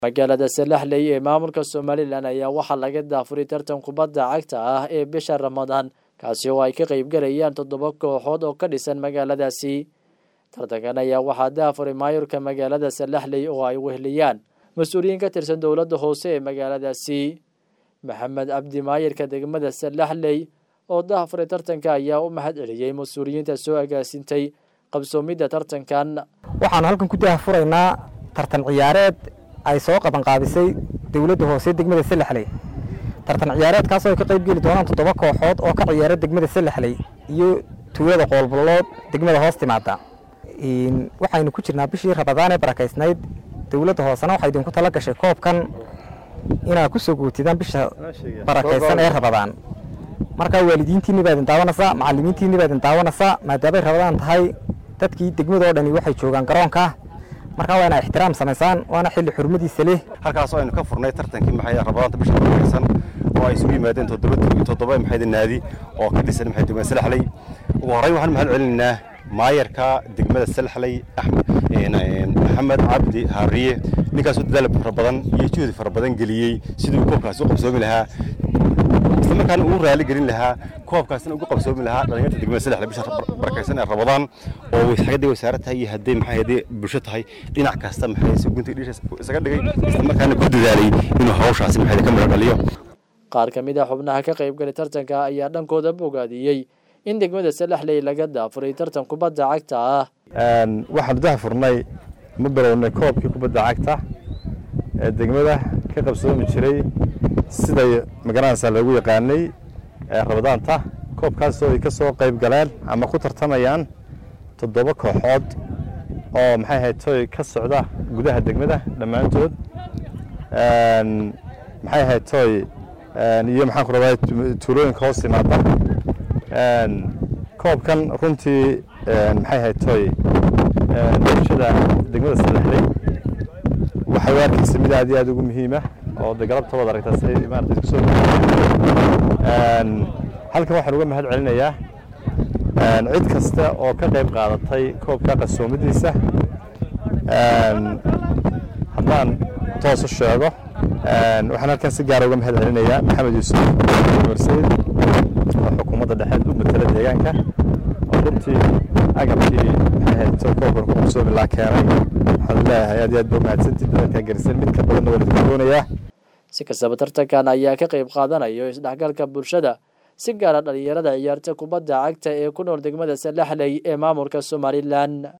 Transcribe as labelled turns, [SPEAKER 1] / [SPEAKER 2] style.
[SPEAKER 1] magaalada salaxley ee maamulka somalilan ayaa waxaa laga daafuray tartan kubadda cagta ah ee bisha ramadaan kaasi oo ay ka qeybgalayaan toddoba kooxood oo ka dhisan magaaladaasi tartankan ayaa waxaa daafuray maayurka magaalada salaxley oo ay weheliyaan mas-uuliyiin ka tirsan dowladda hoose ee magaaladaasi maxamed cabdi maayirka degmada salaxley oo daafuray tartanka ayaa u mahad celiyey mas-uuliyiinta soo agaasintay qabsoomidda tartankan
[SPEAKER 2] waxaanu halkan ku daahfuraynaa tartan ciyaareed ay soo qabanqaabisay dowladda hoose degmada salaxley tartan ciyaareedkaas oo ay ka qayb geli doonaan toddoba kooxood oo ka ciyaara degmada salaxley iyo tuulada qoolbollood degmada hoos timaada waxaynu ku jirnaa bishii rabadaan ee barakaysnayd dowladda hoosena waxay idinku tala gashay koobkan inaad ku soo guutidaan bisha barakaysan ee rabadaan markaa waalidiintiinni baa idin daawanaysaa macallimiintiinni baa idin daawanaysaa maadaamay rabadaan tahay dadkii degmadoo dhani waxay joogaan garoonka markaa waa inaa ixtiraam samaysaan waana xilli xurmadiisa leh
[SPEAKER 3] halkaasoo aynu ka furnay tartankii maxay rabadaanta bisha barakaysan oo ay isugu yimaadeen toddoba toddoba maxay naadi oo ka dhisan maxay degmada salaxley ugu horreyn waxaan mahad celinaynaa maayarka degmada salaxley maxamed cabdi haariye ninkaasoo dadaal fara badan iyo juhdi fara badan geliyey siduu koobkaasi u qabsoomi lahaa isla markaana ugu raali gelin lahaa koobkaasina ugu qabsoomi lahaa dhalinyarta degmada salaxley bisha barakaysan ee rabadaan oo xagadii wasaare tahay iyo haddii maxay haddii bulsho tahay dhinac kasta maxay si gunta dhiisha isaga dhigay isla markaana ku dadaalay inuu hawshaasi maxay ka midho dhaliyo
[SPEAKER 1] qaar ka mid a xubnaha ka qaybgalay tartanka ayaa dhankooda bogaadiyey in degmada salaxley laga daafuray tartan kubadda cagta ah
[SPEAKER 4] waxaanu daafurnay ma bilownay koobkii kubadda cagta ee degmada ka qabsoomi jiray siday magaranaysaa loogu yaqaanay rabadaanta koobkaasoo ay ka soo qayb galeen ama ku tartamayaan toddoba kooxood oo maxay ahayd toy ka socda gudaha degmada dhammaantood maxay ahayd toy iyo maxaan ku rabaa tuulooyinka hoos timaada koobkan runtii maxay ahayd toy bulshada degmada salaxley waxay u arkaysa mid aad iyo aad ugu muhiima oo de galabta wad aragtaa si maarata isku soo halkan waxaan uga mahad celinayaa cid kasta oo ka qayb qaadatay koobka qasoomadiisa haddaan toos u sheego waxaan halkan si gaara uga mahad celinayaa maxamed yuusuf warsayd oo xukuumadda dhexeed u matala deegaanka oo runtii agabkii koobkan ku qabsoomi laa keenay waxaan leeyahay aad iyo aad ba umahadsantii dadalkaa garisan mid ka badanna waan idinku doonayaa
[SPEAKER 1] si kastaba tartankan ayaa ka qayb qaadanayo isdhexgalka bulshada si gaara dhalinyarada ciyaarta kubadda cagta ee ku nool degmada salaxley ee maamulka somalilan